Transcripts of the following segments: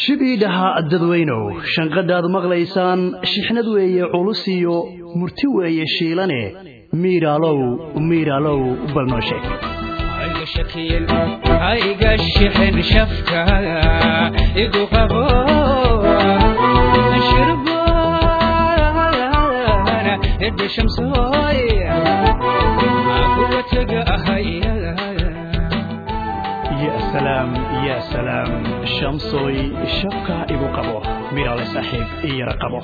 shibidhaha dadweynow shanqadhaad maqlaysaan shixnad weeye culus iyo murti weeye shiilane miiraalow miiraalow bal noo sheeg hayga shixin shafka igu qabo shirbana hidda shamsooy kuwa tega ahaya ya salaam ya salaam shamsooy shabka igu qabo miraale saaxiib iyara qabo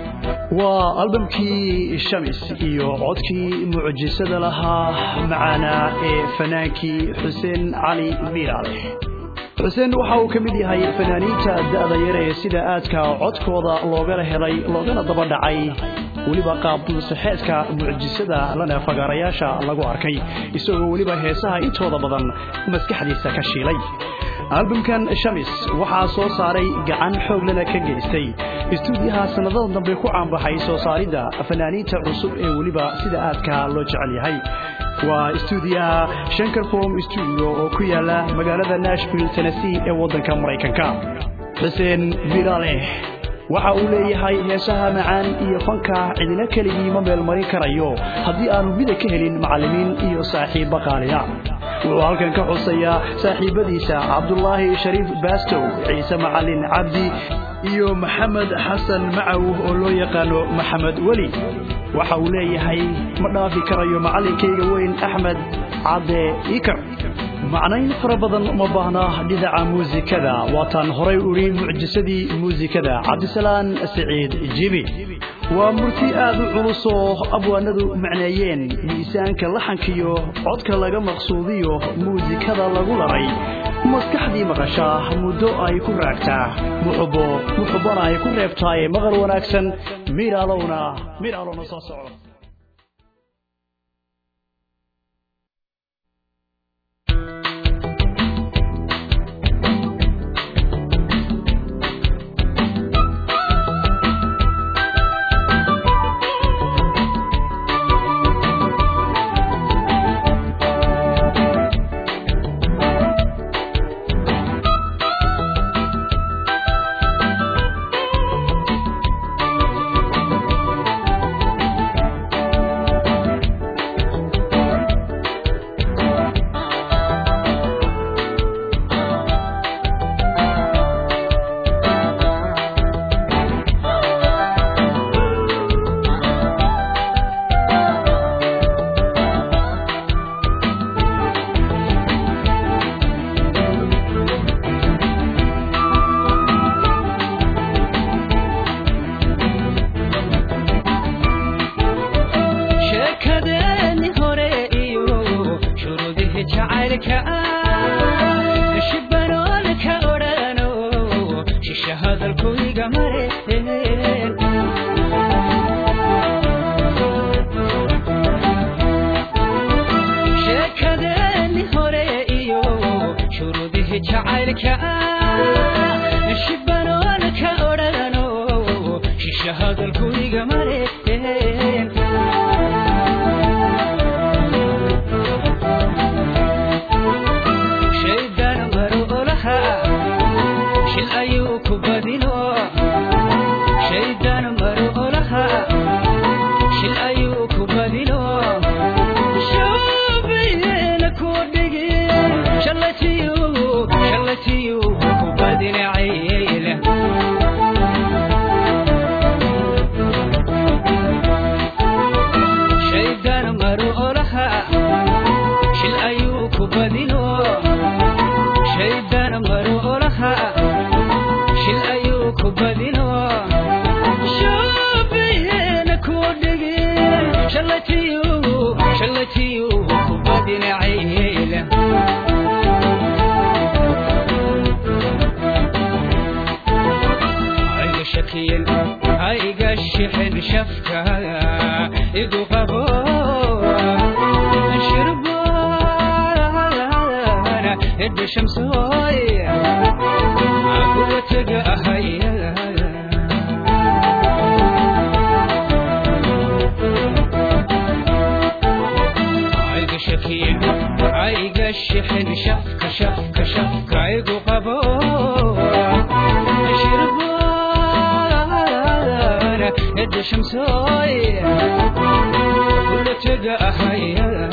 waa albamkii shamis iyo codkii mucjisada lahaa macaanaa ee fanaankii xuseen cali miraale xuseen waxa uu ka mid yahay fanaaniinta da'da yar ee sida aadka codkooda loogana helay loogana daba dhacay weliba qaabdulsaxeedka mucjisada lana fagaarayaasha lagu arkay isagoo weliba heesaha intooda badan maskaxdiisa ka shiilay albamkan shamis waxaa soo saaray gacan xooglana ka geystay istuudiyaha sannadada dambe ku caanbaxay soo saaridda fanaaniinta cusub ee weliba sida aadka loo jecel yahay waa istuudiyaha shankarfom stuudio oo ku yaala magaalada nashville tennessee ee waddanka maraykanka xuseen biraale waxa uu leeyahay heesaha macaan iyo fanka cidina keligii ma meelmarin karayo haddii aanu mida ka helin macallimiin iyo saaxiibba qaaliya wuxuu halkan ka xusayaa saaxiibbadiisa cabdulaahi shariif baastow ciise macallin cabdi iyo maxamed xasan macaw oo loo yaqaano maxamed weli waxa uu leeyahay ma dhaafi karayo macallinkayga weyn axmed cadde ikar macnayn fara badan uma baahna dhinaca muusikada waataan horay udhi mucjisadii muusikada cabdisalaan siciid jibi waa murti aad u culusoo abwaanadu macneeyeen miisaanka laxankiyo codka laga maqsuudiyo muusikada lagu laray maskaxdii maqashaa muddo ay ku raagtaa muxubo muxubbana ay ku reebtaaye maqal wanaagsan miiraalowna miiraalowna soo soco ayga shixin shafka shafka shafka igu qabo شربان يد شمسوي كل تقى هيا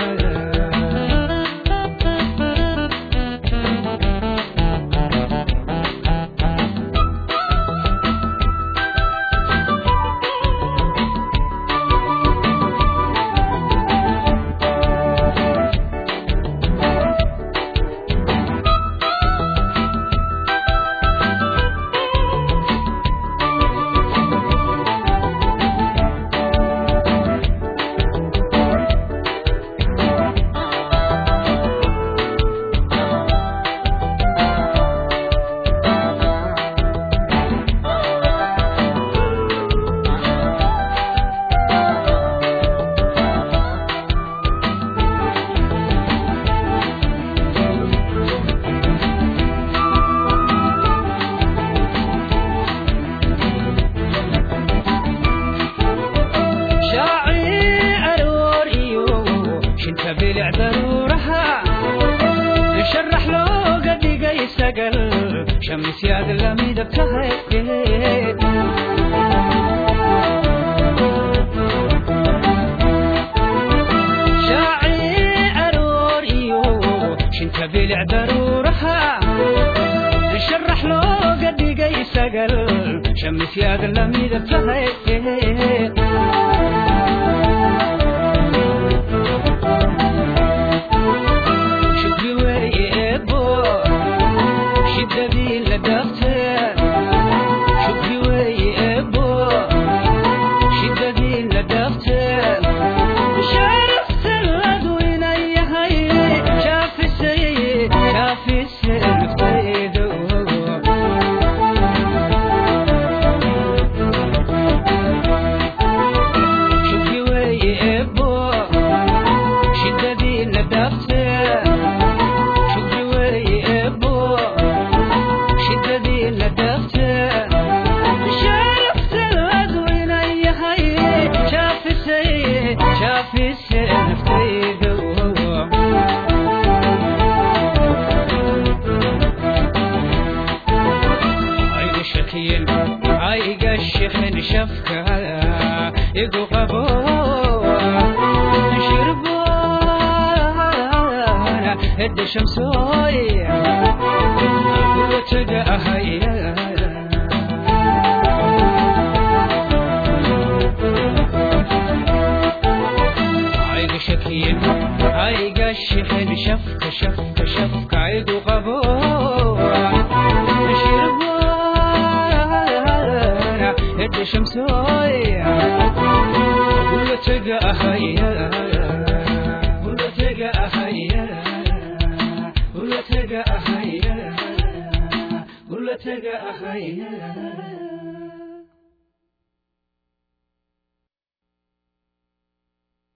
شاعر وريو شنت بلع ضرورها نشرح له قد قيس قل شمس يا قلمي دبتها شاعر وريو شنت بلع ضرورها نشرح له قد قيس قل شمس يا قلمي دبتها شوفي ويبو شددي لدفتر شوفي ويبو شددي لدفتر شرفت الغدوين اي هاي شاف السيد شاف السيد في شوفي ويبو شددي لدفتر شوفي ويبو شددي لدفتر شرفت الغدوين اي هاي شاف السيد شاف السيد في عيد شكين عيق الشحن شفكة يقو قبو شربونا هد شمسوي وتقى هيا عيق شكين عيق الشحن شفكة شفكة شفكة عيد وغبور شربونا هد شمسوي ولا تقى هيا ولا تقى هيا ولا تقى هيا ولا تقى هيا